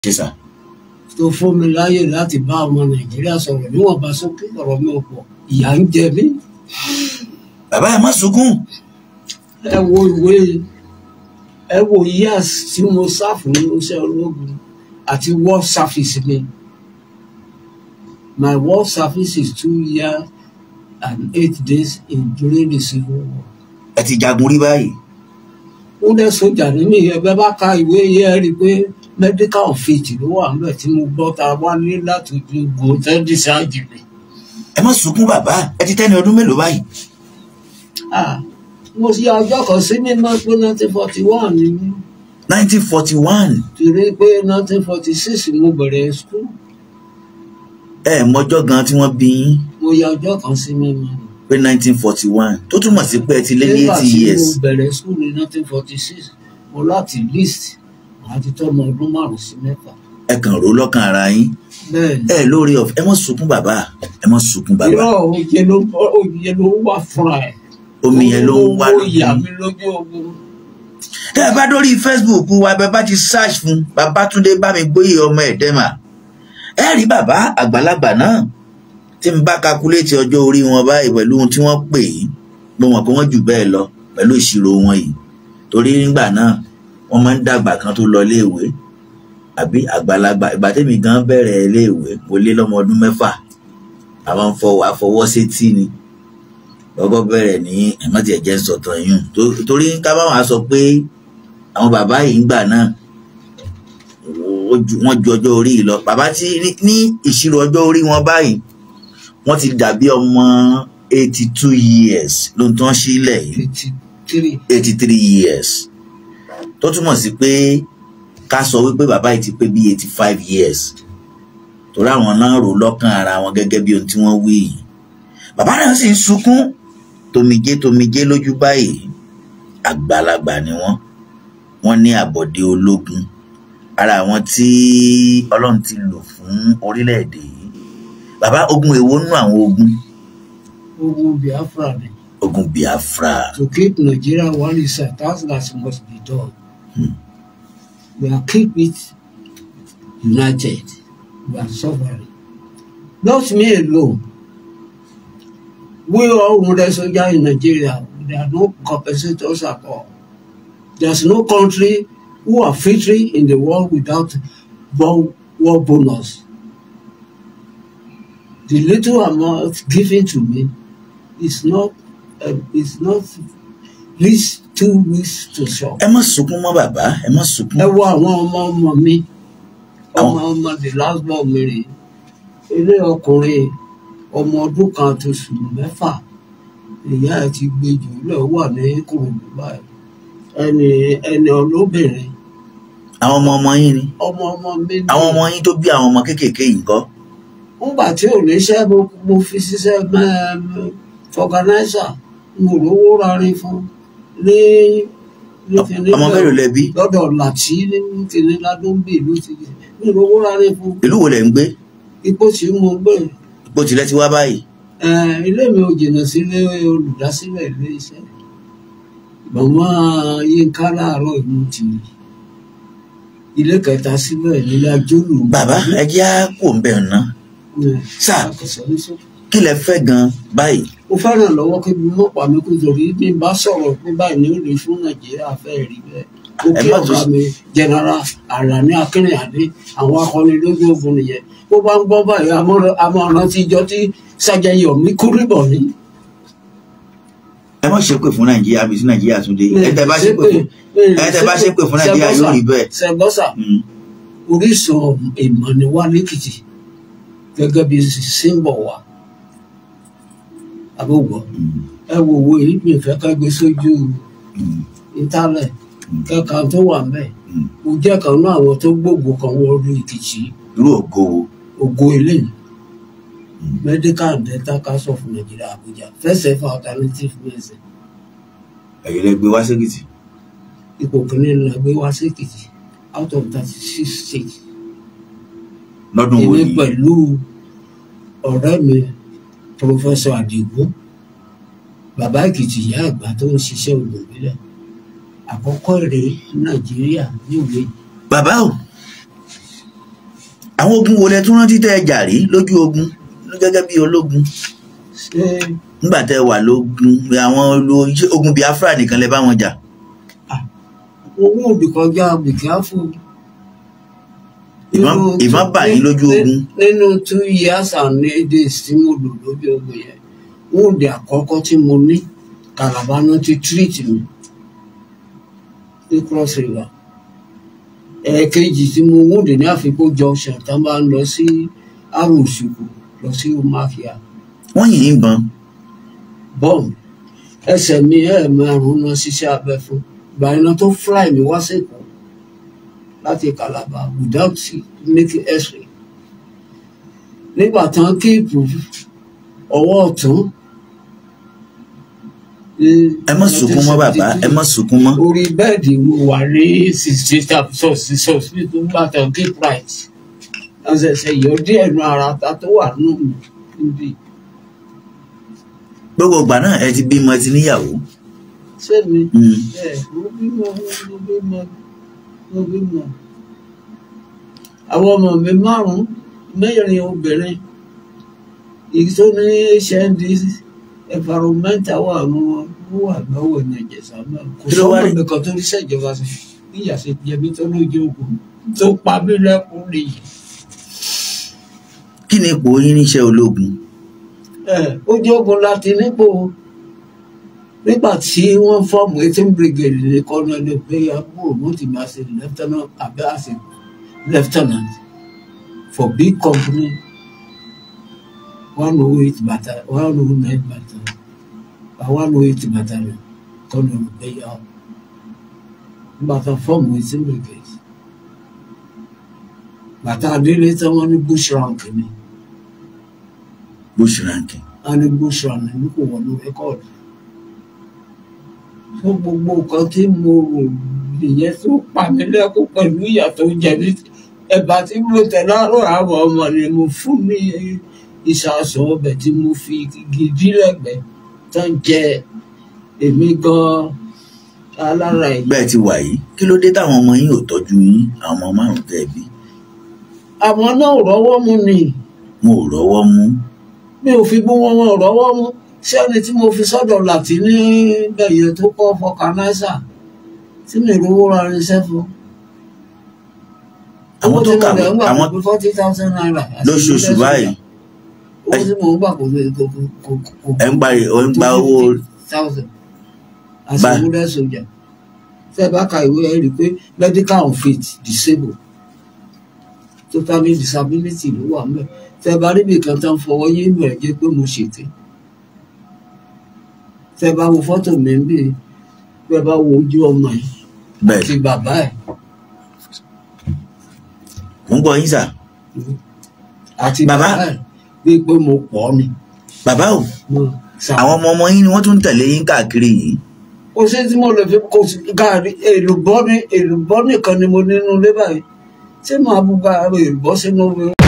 ṣe sà tó fún mi láyè láti bá ọmọ nàìjíríà sọ̀rọ̀ níwọ̀nba sókè ọ̀rọ̀ mi ò pọ̀ ìyà ń jẹ mí bàbá ẹ má sunkún ẹ wo ìwé ẹ wo years tí mo sá fún iṣẹ́ ológun àti war service mi my war service is two years and eight days in during the civil war. ẹ ti jagun rí báyìí ó dẹ́ sójà nínú ìyẹn bẹ́ẹ̀ bá ka ìwé yẹn rí i pé medical fit ló wà níbẹ̀ tí mo gbọ́ ta wá ní láti ju gòtẹ́ dísáàjì mi. ẹ má sunkún bàbá ẹ ti tẹ́ni ọdún mélòó báyìí Ah, mo ṣe ọjọ́ kan sí mímọ́ pé nineteen forty one ni mí nineteen forty one torí pé nineteen forty six mo bẹ̀rẹ̀ school ẹ mọjọ́ gan tí wọ́n bí yín mo ya ọjọ́ kan sí mímọ́ ni. pé nineteen forty one tó túmọ̀ sí pé ẹ ti lé ní nígbà eighty tí years mo bẹ̀rẹ̀ school ní nineteen forty six mo láti list àti tọ́mọ ọdún márùn-ún sí mẹ́fà. ẹ kàn ró lọ́kàn ara yín bẹ́ẹ̀ ni ẹ lórí ọ̀fẹ́ ẹ má sunkún bàbá ẹ má sunkún bàbá irọ́ òye ló òye ló wà fúnra ẹ̀. omi yẹn ló ń wá Owó lójú ìyá yín. mi lójú ogun. tẹ́ ẹ bá dórí facebook wa bẹ́ẹ̀ bá ti search fún babatunde bámigbóyè ọmọ ẹ̀dẹ́mà ẹ rí bàbá àgbàlagbà náà tí n bá kakuléètì ọjọ́ orí wọn báyìí pẹ̀lú ohun tí wọ́n pè é mo mọ̀ pé wọ́n jù bẹ́ẹ̀ lọ pẹ̀lú ìṣirò wọn yìí torí nígbà náà wọ́n máa ń dàgbà kan tó lọ iléèwé àbí àgbàlagbà ìgbà tẹ́mi gan bẹ̀rẹ̀ iléèwé mo lé lọ́mọ ọdún mẹ́fà àwọn ń fọwọ́ àfọwọ́ sétí ni lọ́gọ́ bẹ̀rẹ̀ ní ẹ̀mọ́tì ẹ̀jẹ̀ ń sọ̀tàn yìí tó- torí ká bá wọn sọ pé àwọn bàbá yìí ń gbà náà ó ju- wọ́n ju ọjọ́ orí yìí lọ bàbá tí ní- ní ìṣirò ọjọ́ orí wọn báyìí wọ́n ti dàbí ọmọ eighty two years ló ń tán sílẹ̀ yìí eighty three. eighty three years tó túmọ̀ sí pé ká sọ wípé bàbá yìí ti pé bí eighty five years torí àwọn náà rò lọ́kàn ara wọn gẹ́gẹ́ bí ohun tí wọ́n wí yìí bàbá náà sì ń sunkún tomijé tomijé lójú báyìí àgbàlagbà ni wọ́n wọ́n ní àbọ̀dé ológun ara àwọn tí ọlọ́run ti lò fún orílẹ̀-èdè yìí bàbá ogun èwo nú àwọn ogun ogun biafra ni. ogun biafra to keep Nigeria one is a task that must be done. Hmm. We are keep it united. We are suffering. Not me alone. We all wounded soldiers in Nigeria. There are no compensators at all. There's no country who are victory in the world without war, war bonus. The little amount given to me is not uh, is not least two weeks to shop. ẹ má sunkún mọ́ bàbá ẹ má sunkún ẹ wo àwọn ọmọ ọmọ mi ọmọ ọmọ the last born mi rè ilé ọkùnrin ọmọ ọdún kan àti oṣù mẹ́fà ìyá ẹ̀ ti gbé jù lọ wà ní kòròdú báyìí ẹni ẹni olóbìnrin àwọn ọmọ ọmọ yín ni ọmọ ọmọ mi ní àwọn ọmọ yín tó bí àwọn ọmọ kéékèèké yìí ńkọ́ nígbà tí ò níṣẹ́ mo mo fi ṣiṣẹ́ fọganáísà mo rówó rarin fún ní ní kíní ọmọ mélòó lẹ bí lọ́dọ̀ làtí ní kíní ládùúgbò ló ti jẹ mi ò rówó rarin fún ìlú wo lẹ ń gbé ipò tí mo gbé ipò tilẹ̀ ti wá báyìí Eh, ilé mi ò jìnnà sílé olùdásílẹ̀ ilé iṣẹ́ màmá Yínká láàárọ̀ ìlú ti ilé kẹta síbẹ̀ nílé ajólù bàbá ẹ jẹ́ á kó ń bẹ̀ ná sà kí lẹ fẹ́ gan báyìí mo fẹ́ràn lọ́wọ́ kí mi mọ̀ pa mi kó torí bí n bá sọ̀rọ̀ pé báyìí ní òde fún nàìjíríà fẹ́ rí bẹ́ẹ̀ ó Ẹ kí má ọ̀gá tún- mi jẹnara Àlàní Akínrìnàdé àwọn akọni lójú ogun nìyẹn bó bá ń gbọ́ báyìí amọ̀ràn ti jọ tí Sájẹyọ̀mí Kúrìbọ̀ ní. ẹ má ṣépè fún nàìjíríà bí sí nàìjíríà tún dé ẹ tẹ bá ṣépè fún ẹ tẹ bá ṣépè fún nàìjíríà yóò rí bẹ́ẹ̀ sẹgbọ́sà Mm. orísun ìmọ̀ ni wá lẹ́kìtì gẹ́gẹ́ bí símbọ̀ wa àbúgbọ̀ Mm. ẹ wo wo èyí mi fẹ́ ká gbé sójú Mm. ìtálẹ̀ kẹ́ka tó wà mẹ́ Mm. mo jẹ́ kan náà àwọn tó gbòògbò kan wọ orí èkìtì irú ògo wo ògo eléyìí Mm. medical and dental council of Nigeria Abuja first ever alternative medicine ẹ̀yin lẹ gbé wá sékìtì ipò kìíní la gbé wá sí èkìtì out of thirty six states. lọ́dún wo èmi ni pẹ̀lú ọ̀rẹ́ mi pọfẹsọ Àdìgún bàbá Èkìtì ìyá àgbà tó ń ṣiṣẹ́ ògùn ìbílẹ̀ àkọ́kọ́ èrè Nàìjíríà níwèé bàbá o àwọn ogun wo lẹ tún rántí tẹ́ ẹ jà rí lójú ogun gẹ́gẹ́ bí ológun ṣé nígbà tẹ́ ẹ wà lógun àwọn olo- ṣé ogun Biafra nìkan lẹ bá wọn jà owó òbí kọjá bìkíá fún Ìbọn- ìbọn bà yín lójú ogun. nínú two years and eight days tí mo lò lójú ogun yẹn wọn ò dé àkọ́kọ́ tí mo ní kàlàbánú ti treat mi ní cross river ẹ̀ẹ̀kejì tí mo wọ́n dé ní àfikún junction tá a bá ń lọ sí arúsùkù lọ sí umafia wọ́n yìn ín bọn bọ́ọ̀mù ẹsẹ̀ mi ẹ̀ márùn-ún náà ṣiṣẹ́ abẹ fún ìgbà iná tó fly mi wá sẹ́kọ̀ọ́ láti Calabar without making x-ray nígbà tán kéèpù ọwọ́ ọ̀tún ẹ má sunkún mọ́ bàbá ẹ má sunkún mọ́ orí bẹ́ẹ̀dì mo wà ní sixty sọ́ọ̀sì sọ́ọ̀sì nígbà tán keep right ọ̀sẹ̀sẹ̀ yọ díẹ̀ nu ara ta tó wà nù mí níbi gbogbo ìgbà náà ẹ ti bímọ ẹ ti níyàwó sẹ́mi. Mm. ẹ mo bímọ mo bímọ mo bímọ àwọn ọmọ mi márùn mẹ́rin obìnrin èyí tó ní hnd environmental wà nù wọn ó wà lọ́wọ́ ní ìjẹsà náà kò Kí ló wá sọ́mọ rí? mi kan tó ní sẹ́jọba sí níyà sí jẹbi tó lójú ogun tó pa mí lẹ́kùn nìyí. kí ni ipò yín níṣẹ́ ológun ẹ ojú ogun láti nípò nígbà tí wọ́n fọ́ọ̀mù eighteen brigade ní kọ́nọ́lẹ̀ pé àbúrò wọn ti máa ṣe lieutenant abẹ́ àṣẹ lieutenant for big company one oh eight battalion one oh nine battalion one oh eight battalion kọ́nọ́lẹ̀ pé yà ọ́ nígbà tó fọ́ọ̀mù eighteen brigade bàtà adélé tí wọ́n ní bush rank ni bush ranking wọ́n ní bush rank ní kò wọnú rẹ́kọ̀dù fún gbogbo nǹkan tí mo rò nìyẹn tó pa mí lẹ́kún pẹ̀lú ìyà tó jẹ mí ẹ̀bà tí mo tẹ̀ láàárọ̀ àwọn ọmọ ni mo fún ní ìṣàsọ ọbẹ̀ tí mo fi gidi lẹ́gbẹ̀ẹ́ tán jẹ èmi gan alára ẹ̀. bẹ́ẹ̀ ti wà yìí kí ló dé táwọn ọmọ yín ò tọ́jú yín àwọn ọmọ márùn tẹ́ ẹ bí àwọn náà rọ́wọ́ mú ni wọn ò rọ́wọ́ mú mi ò fi bú wọn wọn ò rọ́wọ́ mú ṣé ẹni tí mo fi sọ́dọ̀ làtí ní bẹ̀yẹ tó kọ́ fọkànáísà tí mi rówó ra irinṣẹ́ fún. àwọn tó kà owó tí mo lè ń gbà àwọn kò pé forty thousand naira. àti lóṣooṣù ilé báyìí owó tí mo ń gbà kò lè kò kò kò kò ẹ ń gba ẹ ń gba owó thousand àti Bá- ìwúlẹ̀ sójà tẹ́ ẹ bá ka ìwé ẹ rí i pé medical unfit disabled totally disability ló wà mẹ́ tẹ́ ẹ bá rí ibìkan tán fọwọ́ yé inú ẹ̀ jẹ́ pé mo ṣètè tẹ́ ẹ bá wo fọ́tò mi ń bì tẹ́ ẹ bá wo ojú ọmọ ẹ̀ bẹ́ẹ̀ àti bàbá ẹ̀ mo ń gbọ́ yín sà àti Bàbá. bàbá ẹ̀ bíi pé mo pọ̀ ni. bàbá o mo ṣà- àwọn ọmọ ọmọ yín ni wọ́n tún ń tẹ̀lé yín káàkiri yìí kò sí tí mo lè fi kò sí gàrí èlùbọ́ ní èlùbọ́ nìkan ni mo nínú ilé báyìí tí màá bu gàrí èlùbọ́ sínú omi